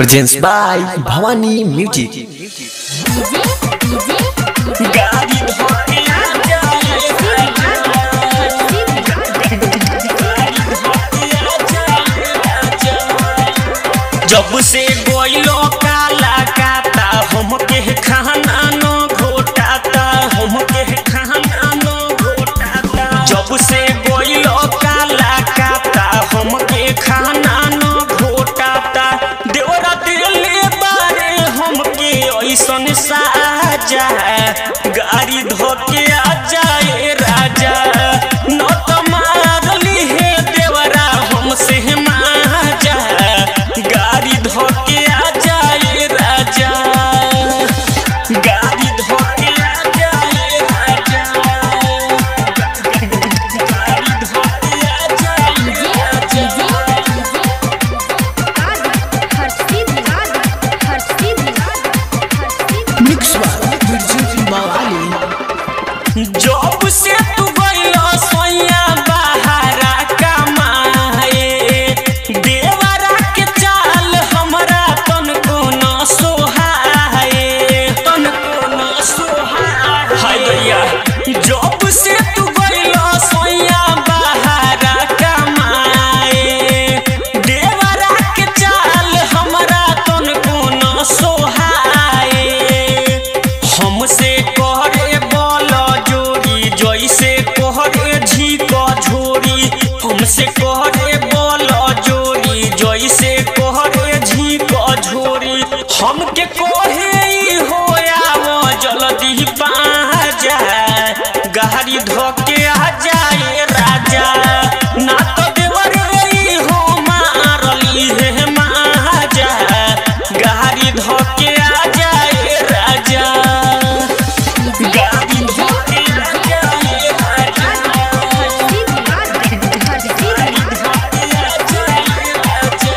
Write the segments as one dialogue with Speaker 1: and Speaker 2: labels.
Speaker 1: presents by Bhavani Music.
Speaker 2: गाड़ी धोके आ जब से गोइलो काला काता हमके खाना न घोटाता हमके खाना न घोटाता जब से गोइलो काला काता हमके खाना न घोटाता देवरा दिले बारे हमके ऐसन साजा गाड़ी धोके आ जाए राजा न तो मारली हे देवरा हमसे माजा गाड़ी धोके आ जाए राजा गाड़ी धोके आ जाए राजा गाड़ी धोके आ जाए राजा
Speaker 1: Mix by Virgin Bhavani.
Speaker 2: जब से तू गइलो सोया बहारा कमाए देवरा के चाल हमरा तनको न सोहाए तनको न सोहाए हाय दैया जब से तू गइलो सोया बहारा कमाए देवरा के चाल हमरा तनको न सोहाए हमसे कहरे बल जोड़ी जैसे कहरे झीक झोरी हमसे कहरे बल जोड़ी जैसे कहरे झीक झोरी हमके कहे ई होया जल्दी बाजा गाड़ी धोके आ जाए राजा ना तो देवर ई हो मारली हे माजा गाड़ी धोके आ जाए राजा गाड़ी धोके आ जाए राजा गाड़ी धोके आ जाए राजा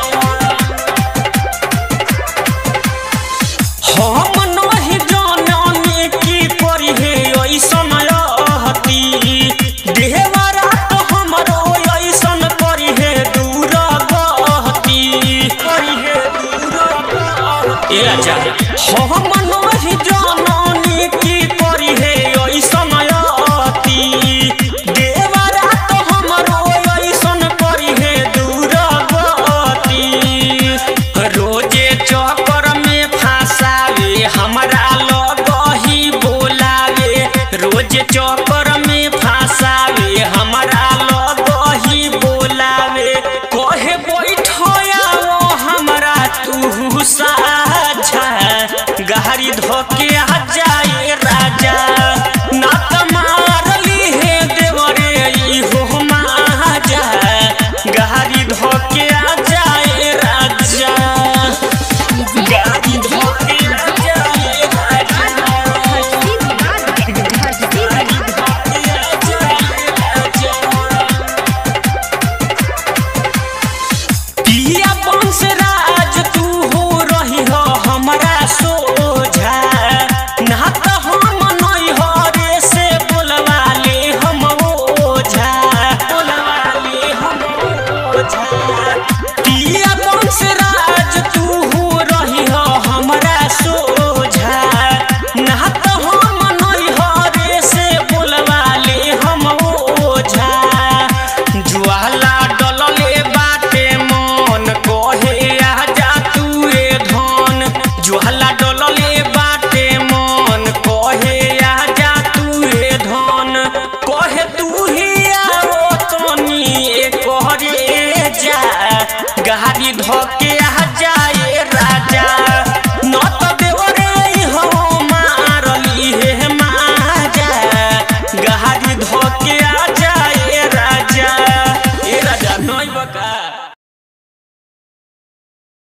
Speaker 2: हम नहीं जाननी की करी हे ऐसन रहती देहवारा तो हमरो ऐसन करी हे दूर गहती करी हे दूर गहती ए राजा हम नहीं जाननी की करी हे ऐसन रहती देहवारा तो हमरो ऐसन करी हे दूर गहती रोजे चक्कर में फंसावे हमरा लगही बोलावे रोजे चक्कर में फंसावे हमरा लगही बोलावे कहे बैठो हमरा तू साझा गाड़ी धोके आ जाए राजा ना त मारली हे देवरे ई हो माजा गाड़ी धोके आ जाए राजा गाड़ी धोके आ जाए राजा गाड़ी धोके आ जाए राजा पिया बंसराज तू हो रही हो हमरा सोझा ना त हम नहीं हो रे से बोलवा ले हम ओझा बोलवा ले हम ओझा पिया बंसराज तू हो रही हो हमरा सोझा ना त हम नहीं हो रे से बोलवा ले हम ओझा ज्वाला डलले बाटे मन कहे आजा तू ए धन ज्वाला डलले बाटे मन कहे आजा तू ए धन